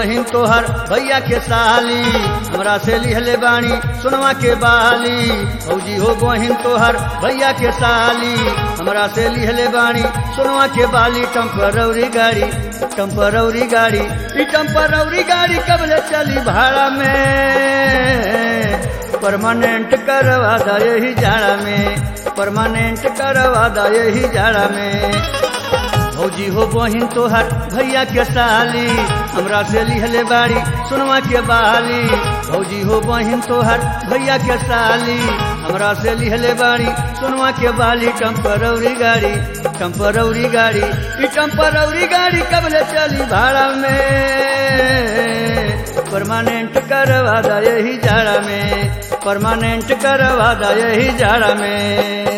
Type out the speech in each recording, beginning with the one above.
बहिन तोहर भैया के साली हमरा से लिहले बाणी सुनवा के बाली भौजी हो बहिन तोहर भैया के साली हमरा से लिहले बाणी सुनवा के बाली टम्परौरी गाड़ी टम्परौरी गाड़ी ई टम्परौरी गाड़ी कबले चली भाड़ा में परमानेंट करवा दा यही जाड़ा में परमानेंट करवा दा यही जाड़ा में भौजी हो बहिन तोहर भैया के साली हमरा से लिहले बाड़ी सुनवा के बाली भौजी हो बहिन तोहर भैया के साली हमरा से लिहले बाड़ी सुनवा के बाली टम्परौरी गाड़ी टम्परौरी गाड़ी ई टम्परौरी गाड़ी कबले चली भाड़ा में परमानेंट करवा दा यही जाड़ा में परमानेंट करवा दा यही जाड़ा में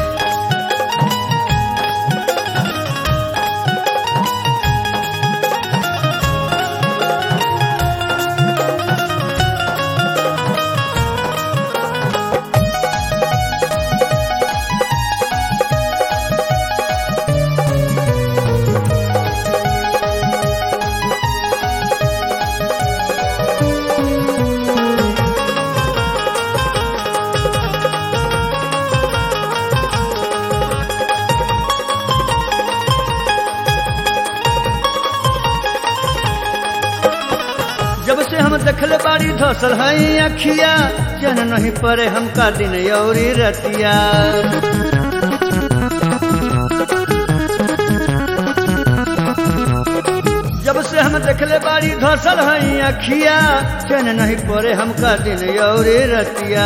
जब से हम देखले बाड़ी धसल हई अखिया जन नहीं परे हमका दिन यौरी रतिया जब से हम देखले बाड़ी धसल हई अखिया जन नहीं परे हमका दिन यौरी रतिया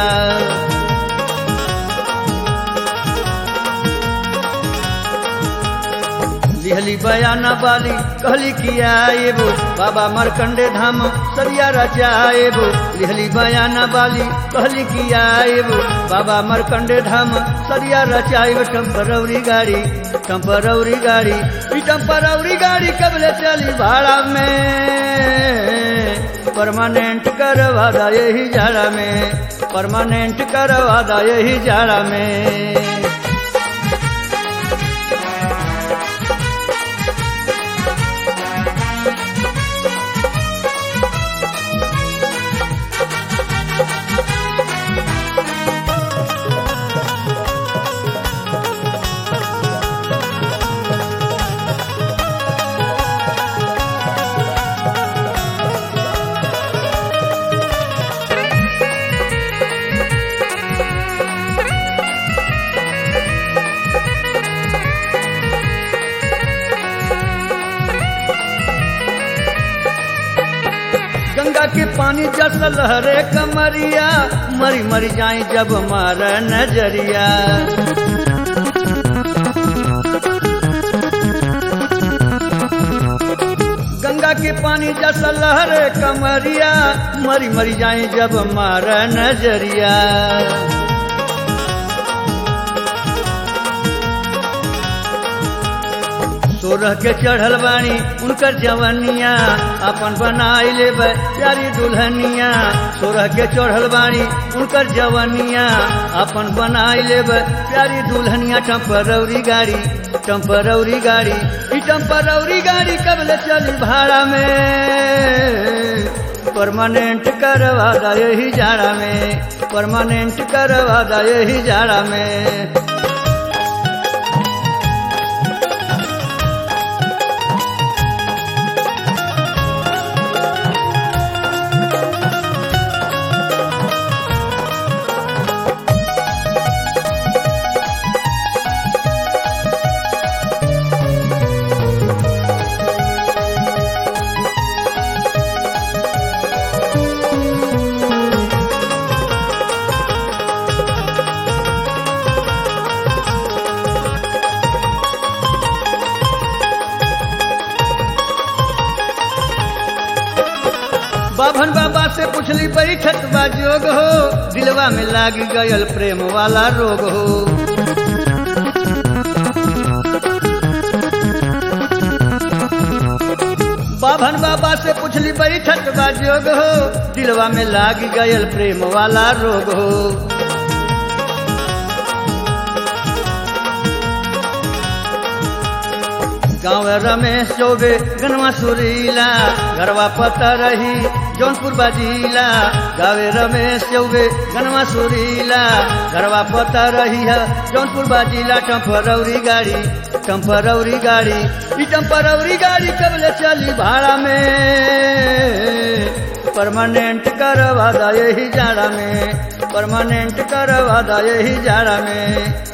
लिहली बयाना बाली कहली किया एबो बाबा मरकंडे धाम सरिया रचाएबो लिहली बयाना बाली कहली किया एबो बाबा मरकंडे धाम सरिया रचाएबो टम्परौरी गाड़ी टम्परौरी गाड़ी ई टम्परौरी गाड़ी कबले चली भाड़ा में परमानेंट करवा दा यही जाड़ा में परमानेंट करवा दा यही जाड़ा में गंगा के पानी जस लहरे कमरिया मरी मरी जाए जब मार नजरिया गंगा के पानी जस लहरे कमरिया मरी मरी जाए जब मार नजरिया सोरह के चढ़ल बानी उनकर जवनिया अपन बनाई ले प्यारी दुल्हनिया सोरह के चढ़ल बानी उनकर जवनिया अपन बनाई ले प्यारी दुल्हनिया टम्परौरी गाड़ी टम्परौरी गाड़ी ई टम्परौरी गाड़ी कबले चली भाड़ा में परमानेंट करवा दा यही जाड़ा में परमानेंट करवा दा यही जाड़ा में बाभन बाबा से पूछली बैठक बा जोग हो दिलवा में लाग गयल प्रेम वाला रोग हो बाभन बाबा से पूछली बैठक बा जोग हो दिलवा में लाग गयल प्रेम वाला रोग हो गाँव रमेश चौबे गनवा सुरीला घरवा पता रही जौनपुर बाजीला गावे रमेश चौबे गनवा सुरीला घरवा पता रही है जौनपुर बाजीला टम्फरौरी गाड़ी टम्फरौरी गाड़ी ई टम्फरौरी गाड़ी कबले चली भाड़ा में परमानेंट करवा दा यही जाड़ा में परमानेंट करवा दा यही जाड़ा में